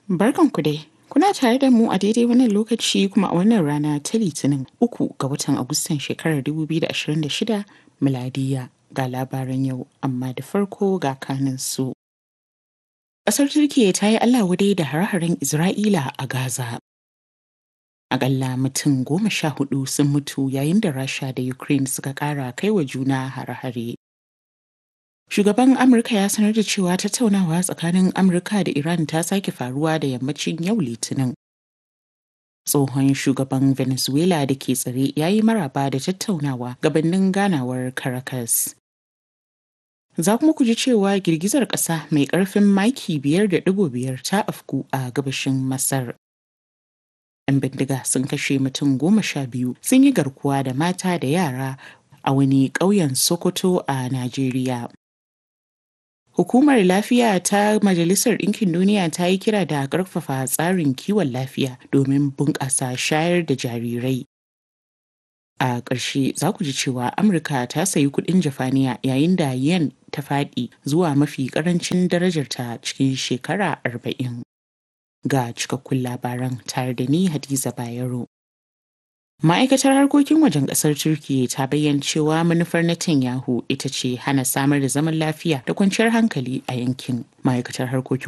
Barkanku dai. Kuna tare da mu a daidai wannan lokaci kuma a wannan rana ta Litinin uku ga watan Agustan shekarar 2026 miladiya ga labaran yau amma da farko ga kanin su. Ƙasar Turkiyya ta yi Allah wadai da hare-haren Isra'ila a Gaza. Aƙalla mutum goma sha hudu sun mutu yayin da Rasha da Ukraine suka ƙara kai wa juna hare-hare. Shugaban Amurka ya sanar da cewa tattaunawa tsakanin Amurka da Iran ta sake faruwa da yammacin yau Litinin. Tsohon shugaban Venezuela da ke tsare ya yi maraba da tattaunawa gabanin ganawar Caracas. Za kuma ku ji cewa girgizar ƙasa mai ƙarfin maki biyar da ɗigo biyar ta afku a gabashin Masar. 'Yan bindiga sun kashe mutum goma sha biyu sun yi garkuwa da mata da yara a wani ƙauyen Sokoto a Najeriya. Hukumar Lafiya ta Majalisar Ɗinkin Duniya ta yi kira da ƙarfafa tsarin kiwon lafiya domin bunƙasa shayar da jarirai. A ƙarshe za ku ji cewa Amurka ta sayi kuɗin Jafaniya yayin da yen ta faɗi zuwa mafi ƙarancin darajarta cikin shekara arba'in. Ga cikakkun labaran tare da ni Hadiza Bayero. Ma'aikatar harkokin wajen ƙasar Turkiyya ta bayyana cewa manufar Netanyahu ita ce hana samar da zaman lafiya da kwanciyar hankali a yankin. Ma'aikatar harkokin